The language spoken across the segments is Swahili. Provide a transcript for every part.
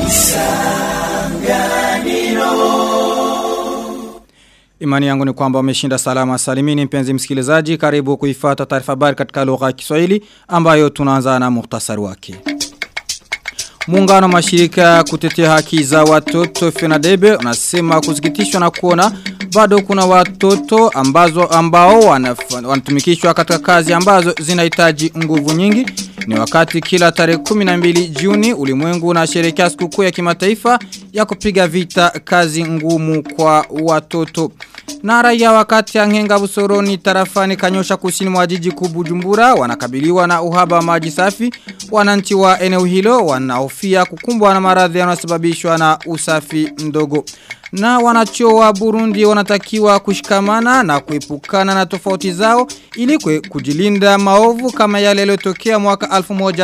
Imani yangu ni kwamba umeshinda salama salimini mpenzi msikilizaji karibu kuifata taarifa habari katika lugha ya Kiswahili ambayo tunaanza na muhtasari wake. Muungano mashirika kutetea haki za watoto Fenadebe unasema kusikitishwa na kuona bado kuna watoto ambazo ambao wanatumikishwa katika kazi ambazo zinahitaji nguvu nyingi ni wakati kila tarehe 12 Juni ulimwengu unasherehekea sikukuu ya kimataifa ya kupiga vita kazi ngumu kwa watoto. Na raia wakati ya ngenga busoroni tarafani kanyosha kusini mwa jiji kubujumbura wanakabiliwa na uhaba wa maji safi. Wananchi wa eneo hilo wanahofia kukumbwa na maradhi yanayosababishwa na usafi mdogo. Na wanachuo wa Burundi wanatakiwa kushikamana na kuepukana na tofauti zao ili kujilinda maovu kama yale yaliyotokea mwaka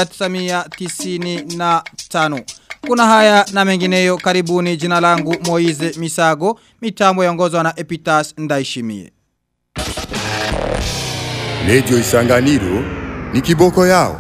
1995. Kuna haya na mengineyo karibuni jina langu Moize Misago, mitambo yongozwa na Epitas Ndaishimie. Lejo Isanganiro ni kiboko yao.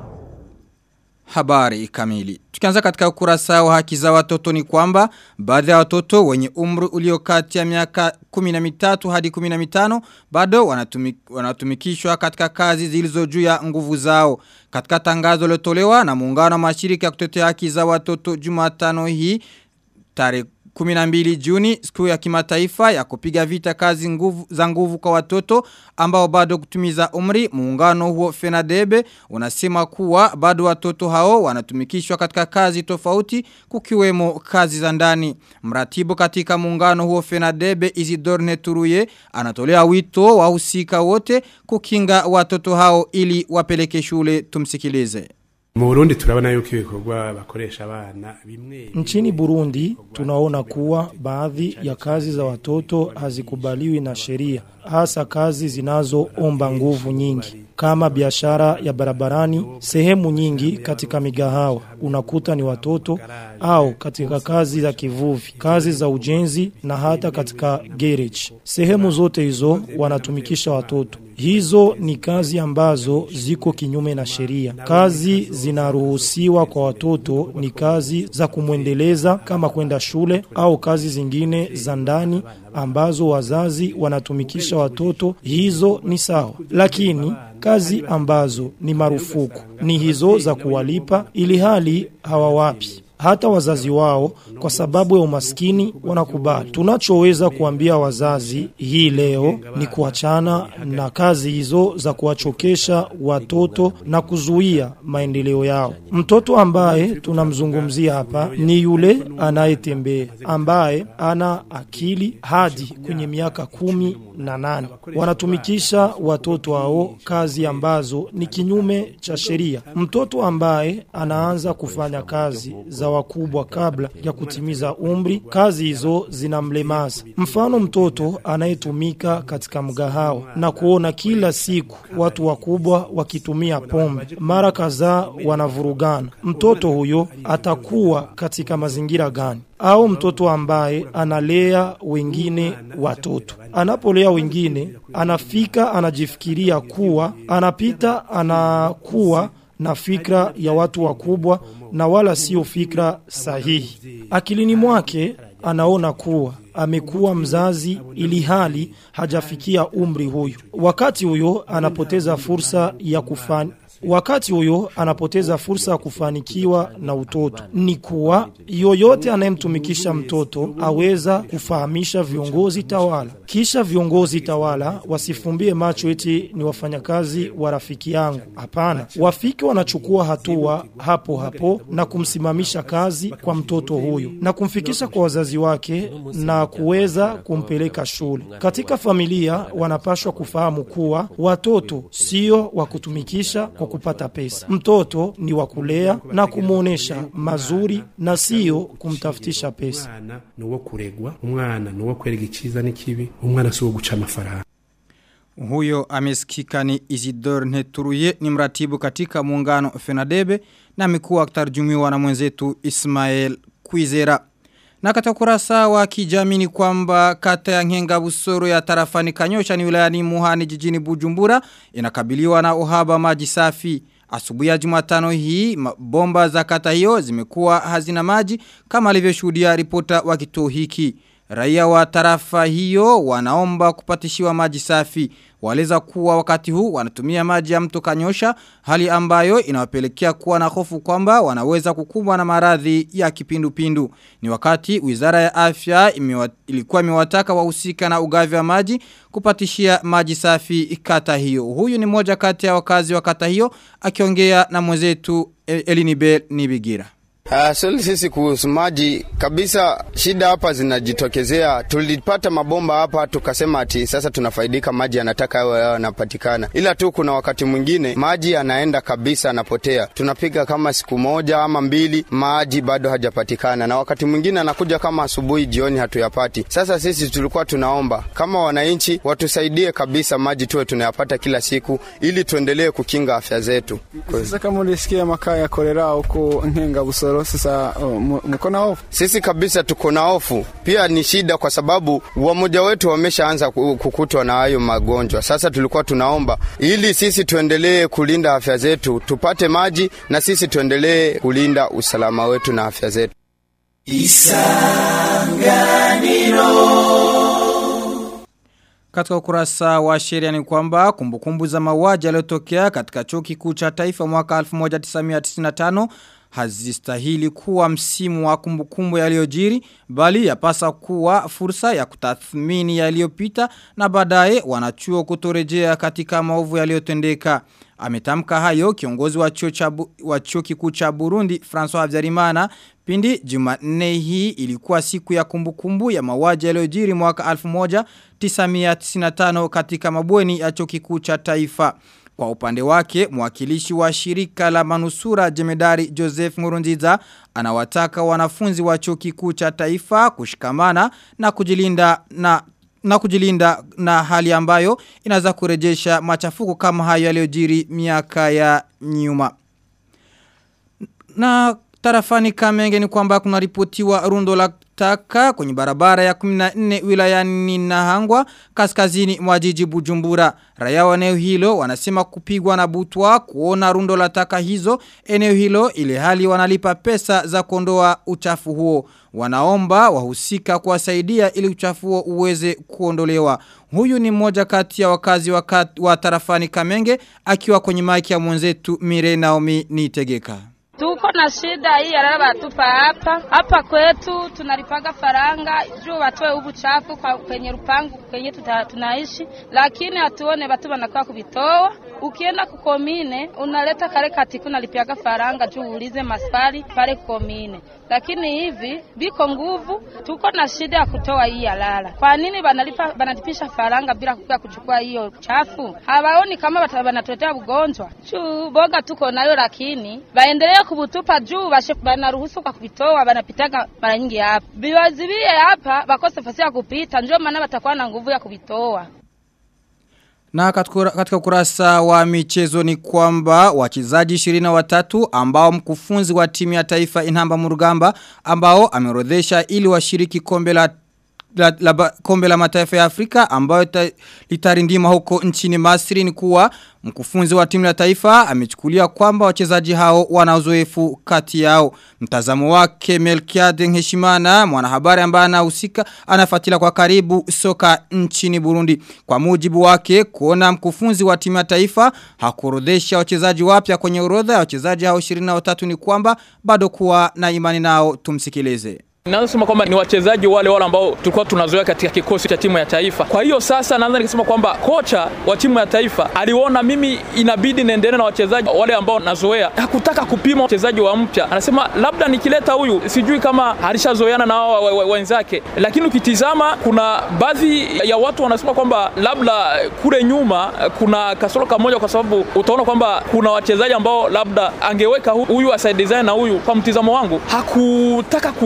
Habari kamili. Tukianza katika ukurasa wa haki za watoto ni kwamba baadhi ya watoto wenye umri ulio kati ya miaka 13 hadi 15 bado wanatumik, wanatumikishwa katika kazi zilizo juu ya nguvu zao. Katika tangazo lilotolewa na muungano wa mashirika ya kutetea haki za watoto Jumatano hii tarehe 12 Juni siku ya kimataifa ya kupiga vita kazi nguvu, za nguvu kwa watoto ambao bado kutumiza umri muungano huo Fenadebe unasema kuwa bado watoto hao wanatumikishwa katika kazi tofauti kukiwemo kazi za ndani mratibu katika muungano huo Fenadebe Isidore Neturuye anatolea wito wahusika wote kukinga watoto hao ili wapeleke shule tumsikilize mu Burundi turabona yuko ibikorwa bakoresha abana bimwe Nchini Burundi tunaona kuwa baadhi ya kazi za watoto hazikubaliwi na sheria hasa kazi zinazoomba nguvu nyingi kama biashara ya barabarani sehemu nyingi katika migahawa unakuta ni watoto au katika kazi za kivuvi kazi za ujenzi na hata katika garage sehemu zote hizo wanatumikisha watoto hizo ni kazi ambazo ziko kinyume na sheria kazi zinaruhusiwa kwa watoto ni kazi za kumwendeleza kama kwenda shule au kazi zingine za ndani ambazo wazazi wanatumikisha watoto hizo ni sawa lakini kazi ambazo ni marufuku ni hizo za kuwalipa ili hali hawawapi hata wazazi wao kwa sababu ya umaskini wanakubali. Tunachoweza kuambia wazazi hii leo ni kuachana na kazi hizo za kuwachokesha watoto na kuzuia maendeleo yao. Mtoto ambaye tunamzungumzia hapa ni yule anayetembea ambaye ana akili hadi kwenye miaka kumi na nane. Wanatumikisha watoto hao kazi ambazo ni kinyume cha sheria. Mtoto ambaye anaanza kufanya kazi za wakubwa kabla ya kutimiza umri, kazi hizo zinamlemaza. Mfano, mtoto anayetumika katika mgahawa na kuona kila siku watu wakubwa wakitumia pombe, mara kadhaa wanavurugana. Mtoto huyo atakuwa katika mazingira gani? au mtoto ambaye analea wengine watoto. Anapolea wengine, anafika anajifikiria kuwa anapita, anakuwa na fikra ya watu wakubwa na wala sio fikra sahihi. Akilini mwake anaona kuwa amekuwa mzazi ili hali hajafikia umri huyu. Wakati huyo anapoteza fursa ya kufanya Wakati huyo anapoteza fursa ya kufanikiwa na utoto. Ni kuwa yoyote anayemtumikisha mtoto aweza kufahamisha viongozi tawala, kisha viongozi tawala wasifumbie macho eti ni wafanyakazi wa rafiki yangu. Hapana, wafiki wanachukua hatua hapo hapo na kumsimamisha kazi kwa mtoto huyo na kumfikisha kwa wazazi wake na kuweza kumpeleka shule. Katika familia wanapashwa kufahamu kuwa watoto sio wa kutumikisha kwa kupata pesa. Mtoto ni wa kulea na kumwonesha mazuri na sio kumtafutisha pesa. umwana ni uwo kuregwa umwana ni uwo kwereka icyiza n'ikibi umwana si uwo guca amafaranga Huyo amesikika ni Isidore Nteturuye ni mratibu katika muungano Fenadebe na amekuwa akitarjumiwa na mwenzetu Ismael Kwizera. Na katika kurasa wa kijamii ni kwamba kata ya Ngenga Busoro ya tarafani Kanyosha ni wilayani Muhani jijini Bujumbura inakabiliwa na uhaba maji safi. Asubuhi ya Jumatano hii bomba za kata hiyo zimekuwa hazina maji kama alivyoshuhudia ripota wa kituo hiki. Raia wa tarafa hiyo wanaomba kupatishiwa maji safi. Waleza kuwa wakati huu wanatumia maji ya mto kanyosha hali ambayo inawapelekea kuwa na hofu kwamba wanaweza kukumbwa na maradhi ya kipindupindu. Ni wakati wizara ya afya imiwa, ilikuwa imewataka wahusika na ugavi wa maji kupatishia maji safi kata hiyo. Huyu ni moja kati ya wakazi wa kata hiyo akiongea na mwenzetu Elinibel Nibigira. Uh, swali sisi kuhusu maji kabisa, shida hapa zinajitokezea. Tulipata mabomba hapa tukasema ati sasa tunafaidika, maji yanataka yawe yanapatikana, ila tu kuna wakati mwingine maji yanaenda kabisa, anapotea. Tunapiga kama siku moja ama mbili, maji bado hajapatikana, na wakati mwingine anakuja kama asubuhi, jioni hatuyapati. Sasa sisi tulikuwa tunaomba kama wananchi watusaidie kabisa, maji tuwe tunayapata kila siku, ili tuendelee kukinga afya zetu. Sasa kama ulisikia makaa ya kolera huko Nkenga Busoro sasa oh, mko na hofu? Sisi kabisa tuko na hofu. Pia ni shida kwa sababu wamoja wetu wameshaanza kukutwa na hayo magonjwa. Sasa tulikuwa tunaomba ili sisi tuendelee kulinda afya zetu, tupate maji na sisi tuendelee kulinda usalama wetu na afya zetu. Katika ukurasa wa sheria ni kwamba kumbukumbu za mauaji yaliyotokea katika chuo kikuu cha taifa mwaka 1995 hazistahili kuwa msimu wa kumbukumbu yaliyojiri bali yapasa kuwa fursa ya kutathmini yaliyopita na baadaye wanachuo kutorejea katika maovu yaliyotendeka. Ametamka hayo kiongozi wa chuo cha wa chuo kikuu cha Burundi François Habyarimana pindi Jumanne hii ilikuwa siku ya kumbukumbu ya mauaji yaliyojiri mwaka 1995 katika mabweni ya chuo kikuu cha taifa. Kwa upande wake, mwakilishi wa shirika la manusura jemedari Joseph Murunziza anawataka wanafunzi wa chuo kikuu cha taifa kushikamana na kujilinda na na kujilinda na hali ambayo inaweza kurejesha machafuko kama hayo yaliyojiri miaka ya nyuma. Na tarafani Kamenge ni kwamba kuna ripotiwa rundo la taka kwenye barabara ya 14 wilayani Nahangwa kaskazini mwa jiji Bujumbura. Raia wa eneo hilo wanasema kupigwa na butwa kuona rundo la taka hizo eneo hilo ile hali wanalipa pesa za kuondoa uchafu huo. Wanaomba wahusika kuwasaidia ili uchafu huo uweze kuondolewa. Huyu ni mmoja kati ya wakazi wa, kat, wa tarafani Kamenge akiwa kwenye maiki ya mwenzetu Mire Naomi Nitegeka. Tuko na shida hii ya batupa hapa hapa kwetu, tunalipaga faranga juu watoe ubu chafu kwa kwenye rupangu kwenye tuta, tunaishi, lakini hatuone watu wanakuwa kuvitoa. Ukienda kukomine unaleta kale katiku nalipiaga faranga juu uulize maswali pale kukomine, lakini hivi biko nguvu. Tuko na shida ya kutoa hii halala. Kwa nini banalipa banalipisha faranga bila kuja kuchukua hiyo chafu? Hawaoni kama wanatuletea ugonjwa juu boga tuko nayo, lakini baendelee kubutupa juu bashe banaruhusu kwa kuvitoa, banapitaga mara nyingi hapa biwaziwie hapa bakose fasi ya kupita, ndio maana batakuwa na nguvu ya kuvitoa. Na katika ukurasa wa michezo ni kwamba wachezaji 23 ambao mkufunzi wa timu ya taifa Inhamba Murugamba ambao ameorodhesha ili washiriki kombe la la, la, kombe la mataifa ya Afrika ambayo litarindima huko nchini Masri ni kuwa mkufunzi wa timu ya taifa amechukulia kwamba wachezaji hao wana uzoefu kati yao. Mtazamo wake Melkiade Heshimana mwanahabari ambaye anahusika anafuatilia kwa karibu soka nchini Burundi. Kwa mujibu wake kuona mkufunzi wa timu ya taifa hakuorodhesha wachezaji wapya kwenye orodha ya wachezaji hao 23 ni kwamba bado kuwa na imani nao tumsikilize. Naweza kusema kwamba ni wachezaji wale wale ambao tulikuwa tunazoea katika kikosi cha timu ya taifa. Kwa hiyo sasa naweza nikasema kwamba kocha wa timu ya taifa aliona mimi inabidi niendelee na wachezaji wale ambao nazoea. Hakutaka kupima wachezaji wa mpya. Anasema labda nikileta huyu sijui kama alishazoeana na wao wenzake. Lakini ukitizama kuna baadhi ya watu wanasema kwamba labda kule nyuma kuna kasoro kamoja kwa sababu utaona kwamba kuna wachezaji ambao labda angeweka huyu asaidiane na huyu kwa mtizamo wangu hakutaka kusema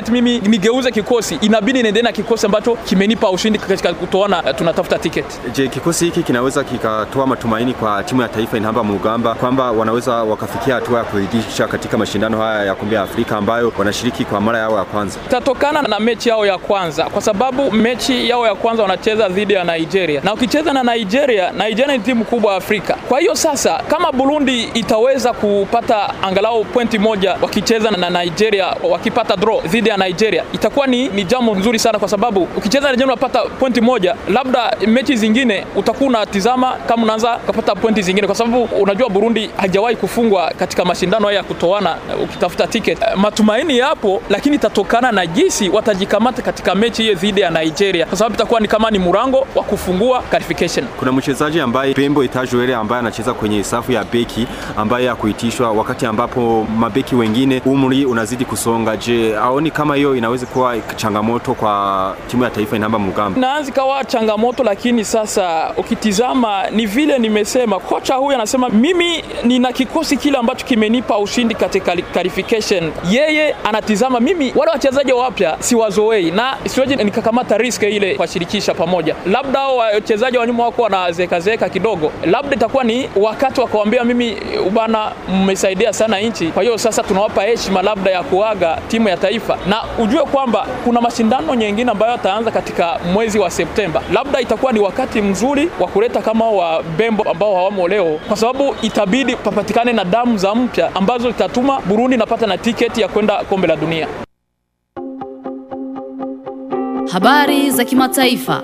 wakati mimi nigeuze kikosi inabidi niendelee na kikosi ambacho kimenipa ushindi katika kutoana uh, tunatafuta tiketi. Je, kikosi hiki kinaweza kikatoa matumaini kwa timu ya taifa inahamba Mugamba kwamba wanaweza wakafikia hatua ya kuridhisha katika mashindano haya ya kombe ya Afrika ambayo wanashiriki kwa mara yao ya kwanza? Tatokana na mechi yao ya kwanza, kwa sababu mechi yao ya kwanza wanacheza dhidi ya Nigeria, na ukicheza na Nigeria, Nigeria ni timu kubwa Afrika. Kwa hiyo sasa, kama Burundi itaweza kupata angalau pointi moja wakicheza na Nigeria, wakipata draw dhidi ya Nigeria, itakuwa ni, ni jambo nzuri sana, kwa sababu ukicheza na Nigeria unapata pointi moja, labda mechi zingine utakuwa unatizama kama unaanza kupata pointi zingine, kwa sababu unajua Burundi hajawahi kufungwa katika mashindano haya ya kutoana ukitafuta ticket. Matumaini yapo, lakini itatokana na jinsi watajikamata katika mechi hiyo dhidi ya Nigeria, kwa sababu itakuwa ni kama ni murango wa kufungua qualification. Kuna mchezaji ambaye Bembo Itajuele ambaye anacheza kwenye safu ya beki ambaye hakuitishwa wakati ambapo mabeki wengine umri unazidi kusonga. Je, aoni kama hiyo inaweza kuwa changamoto kwa timu ya taifa inamba Mugamba? Naanzi kawa changamoto, lakini sasa ukitizama ni vile nimesema, kocha huyu anasema mimi nina kikosi kile ambacho kimenipa ushindi katika qualification. Yeye anatizama mimi wale wachezaji wapya siwazoei na siweje nikakamata risk ile kuwashirikisha pamoja, labda hao wachezaji wa nyuma wako wanazekazeka kidogo, labda itakuwa ni wakati wa kuambia mimi bana, mmesaidia sana nchi, kwa hiyo sasa tunawapa heshima labda ya kuaga timu ya taifa, na ujue kwamba kuna mashindano nyingine ambayo yataanza katika mwezi wa Septemba. Labda itakuwa ni wakati mzuri wa kuleta kama wa Bembo ambao hawamo leo, kwa sababu itabidi papatikane na damu za mpya ambazo zitatuma Burundi napata na tiketi ya kwenda kombe la dunia. Habari za kimataifa.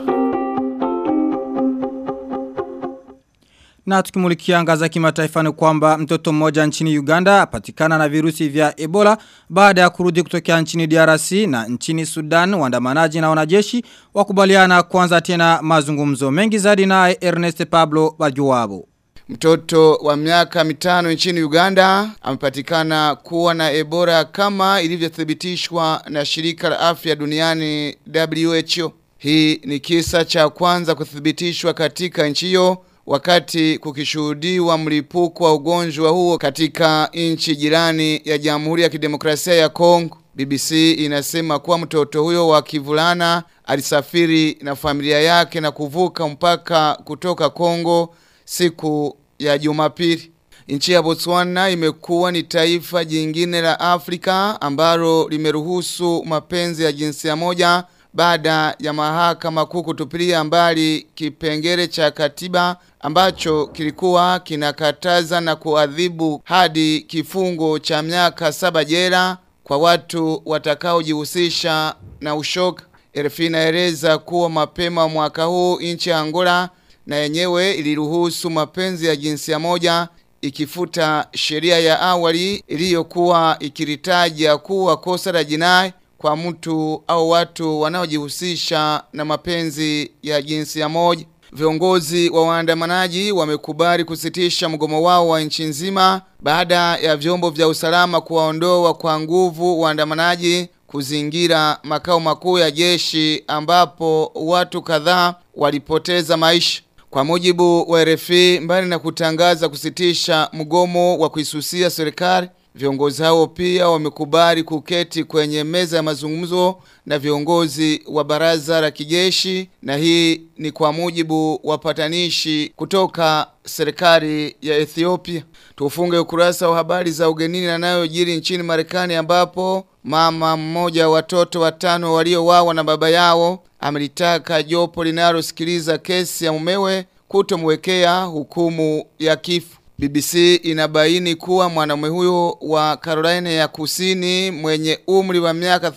Na tukimulikia anga za kimataifa ni kwamba mtoto mmoja nchini Uganda apatikana na virusi vya Ebola baada ya kurudi kutokea nchini DRC na nchini Sudan waandamanaji na wanajeshi wakubaliana kuanza tena mazungumzo mengi zaidi na Ernest Pablo Bajuwabo. Mtoto wa miaka mitano nchini Uganda amepatikana kuwa na Ebola kama ilivyothibitishwa na shirika la afya duniani WHO. Hii ni kisa cha kwanza kuthibitishwa katika nchi hiyo wakati kukishuhudiwa mlipuko wa ugonjwa huo katika nchi jirani ya Jamhuri ya Kidemokrasia ya Kongo. BBC inasema kuwa mtoto huyo wa kivulana alisafiri na familia yake na kuvuka mpaka kutoka Kongo siku ya Jumapili. Nchi ya Botswana imekuwa ni taifa jingine la Afrika ambalo limeruhusu mapenzi ya jinsia moja baada ya mahakama kuu kutupilia mbali kipengele cha katiba ambacho kilikuwa kinakataza na kuadhibu hadi kifungo cha miaka saba jela kwa watu watakaojihusisha na ushoga. RFI inaeleza kuwa mapema mwaka huu nchi ya Angola na yenyewe iliruhusu mapenzi ya jinsia moja ikifuta sheria ya awali iliyokuwa ikilitaja kuwa kosa la jinai kwa mtu au watu wanaojihusisha na mapenzi ya jinsia moja. Viongozi wa waandamanaji wamekubali kusitisha mgomo wao wa nchi nzima baada ya vyombo vya usalama kuwaondoa kwa nguvu waandamanaji kuzingira makao makuu ya jeshi ambapo watu kadhaa walipoteza maisha. Kwa mujibu wa RFI, mbali na kutangaza kusitisha mgomo wa kuisusia serikali, viongozi hao pia wamekubali kuketi kwenye meza ya mazungumzo na viongozi wa baraza la kijeshi, na hii ni kwa mujibu wa patanishi kutoka serikali ya Ethiopia. Tufunge ukurasa wa habari za ugenini na nayo jiri nchini Marekani ambapo mama mmoja watoto watano waliowawa na baba yao amelitaka jopo linalosikiliza kesi ya mumewe kutomwekea hukumu ya kifo. BBC inabaini kuwa mwanamume huyo wa Carolina ya Kusini mwenye umri wa miaka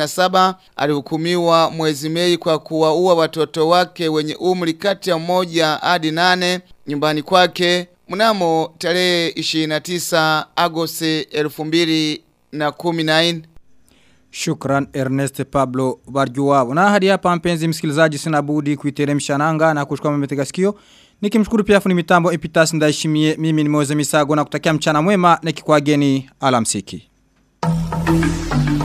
37 alihukumiwa mwezi Mei kwa kuwaua watoto wake wenye umri kati ya mmoja hadi nane nyumbani kwake mnamo tarehe 29 Agosti 2014. Shukran Ernest Pablo Barjuwabo. Na hadi hapa mpenzi msikilizaji sina budi kuiteremsha nanga na kuchukua mmetega sikio. Nikimshukuru pia fundi mitambo Epitas ndaishimie mimi ni Moze Misago na kutakia mchana mwema na kikwageni alamsiki.